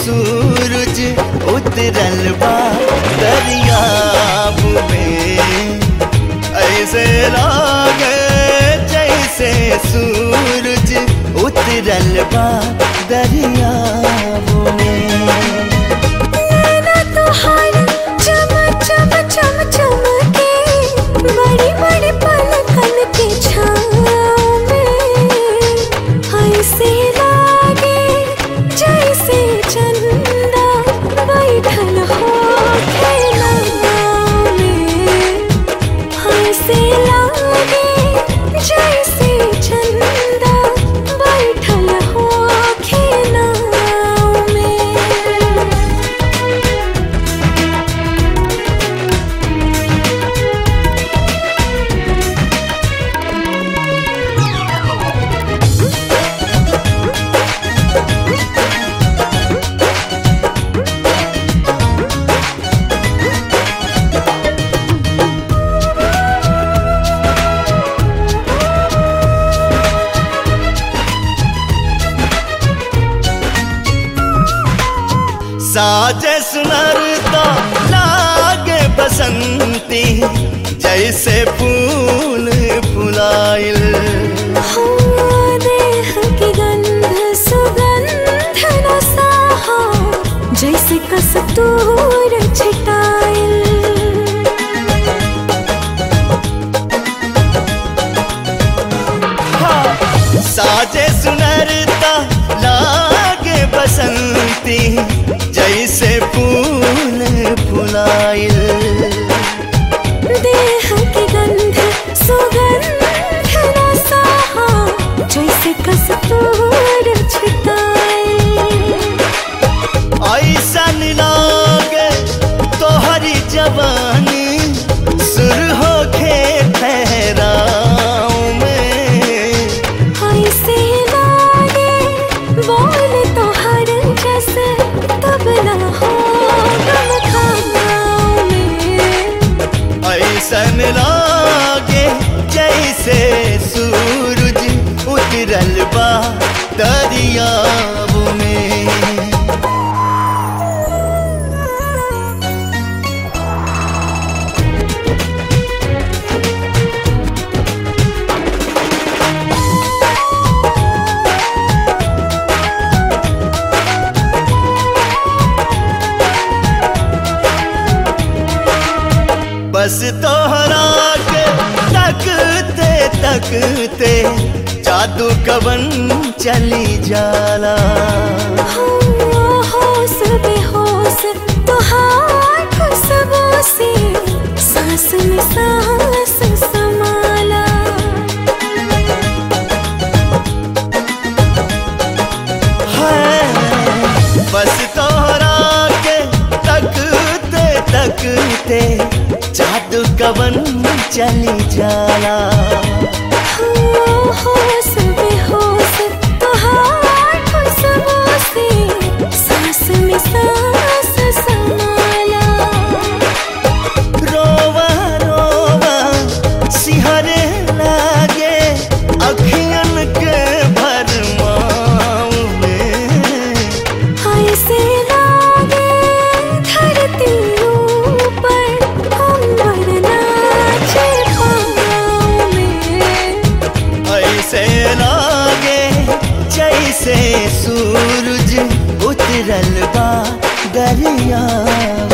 सूरज उतरल बा दरियाब में ऐसे लागे जैसे सूरज उतरल बा दरियाब में नैना तोहार चम चम चम चमके बड़ी बड़ी पलकन के छाँव में ऐसे लागे जैसे चंदा बैठल हो खेलनाव में ऐसे लागे जैसे चंदा बैठल हो खेलनाव में साजे सुनरता लागे बसंती जैसे फूल फुलाइल हो देह की गंध सुगंध रसाहा जैसे कस्तूर छिटाइल साजे सुनरता लागे बसंती जैसे फूल फुलाइल देह की गंध सुगंध रसाहा जैसे कस्तूर छिटाइल ऐसन लागे तोहरी जवानी सुर होखे ठहराव में ऐसे लागे बोल तो हर जैसे तबला हो गम खानाओं में ऐसन लागे जैसे सूरज उतरल बा दरियाब में बस तोहरा के तकते तकते जादू कवन चली जाला हो होश बेहोश तुहार खुशबू से सांस में सांस समाला है बस तोहरा के तकते तकते जादू कवन चली जाला हो होश बेहोश तुहार खुशबू से सांस में सांस समाला रोवा रोवा सिहरे लागे अखियन के भरमाव में ऐसे लागे धरती ऊपर अंबर नाचे पाँव में ऐसे लागे जैसे सूरज उतरल बा दरिया